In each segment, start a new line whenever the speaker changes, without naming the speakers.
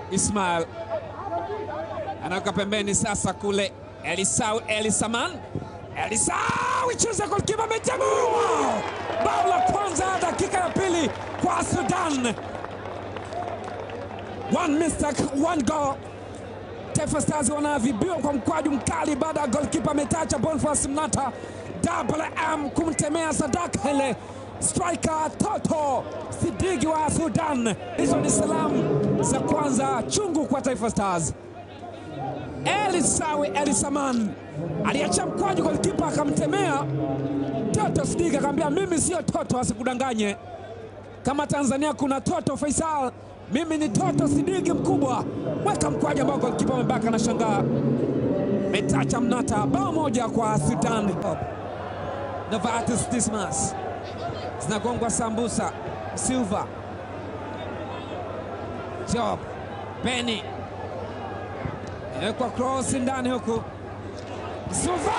Ismail anaweka pembeni sasa kule Elisau Elisaman Elisau icheza golkipa amejabu bao la kwanza dakika ya pili kwa Sudan. One mistake, one goal. Taifa Stars wanaadhibiwa kwa mkwaju mkali baada ya golkipa ametacha Boniface Mnata double M kumtemea Sadaka ile striker Toto Sidiki wa Sudan. Hizo ni salamu za kwanza chungu kwa Taifa Stars. Elisawi Elisaman aliacha mkwaju, golikipa akamtemea Toto Sidiki, akamwambia mimi sio Toto, asikudanganye. Kama Tanzania kuna Toto Faisal, mimi ni Toto Sidiki mkubwa. Weka mkwaju ambao golikipa amebaka na shangaa metacha Mnata, bao moja kwa Sudan. Novatus Dismas zinagongwa sambusa Silva Job Beni kwa cross ndani huku Silva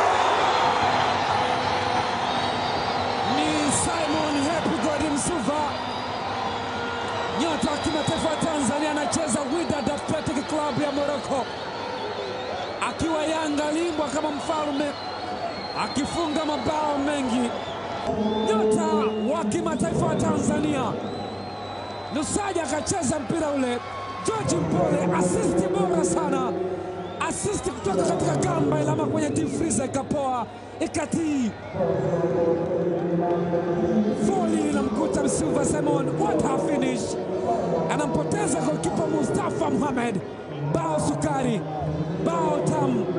ni Simon Happy God Msuva, nyota wa kimataifa wa Tanzania, anacheza Wydad Athletic Club ya Morocco, akiwa Yanga limbwa kama mfalme, akifunga mabao mengi nyota wa kimataifa wa Tanzania. Lusaja akacheza mpira ule, George Mpole asisti bora sana, asisti kutoka katika gamba ilama kwenye deep freezer ikapoa ikatii voli inamkuta Msuva Simon, what a finish! Anampoteza golkipa Mustafa Muhamed. Bao sukari, bao tamu